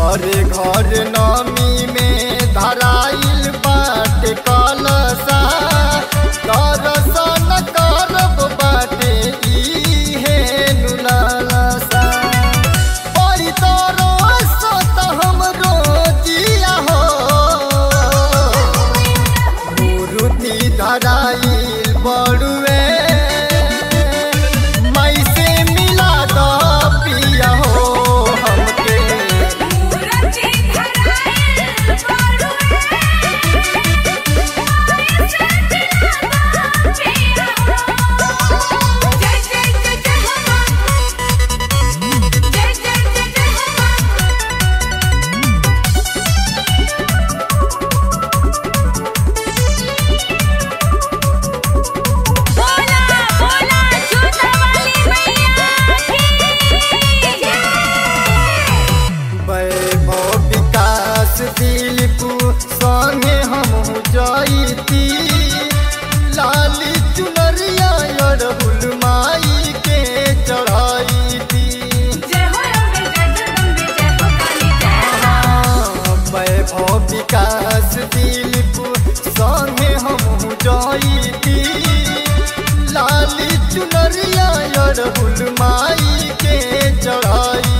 घरे घर नमी में धराइल बाट कलसा दर्शन करब बाटे इहे नुलालसा बड़ी तरस त हमरो जिया हो मूर्ति धराइल बड़ुए मई से मिला द पिया हो हमके मूरति धराइल बड़ुए से दिलादा पिया हो जय जय जय जय हनुमान जय जय जय जय हनुमान बोला बोला छोटा वाली मैया की जय वैभव विकास दिलपु संगे हम जईती लाली चुनरिया अड़हुल माई के चढ़ाईती जय हो अम्बे जय जगदम्बे जय हो काली जय वैभव विकास दिलपु संगे हम जईती लाली चुनरिया अड़हुल माई के चढ़ाई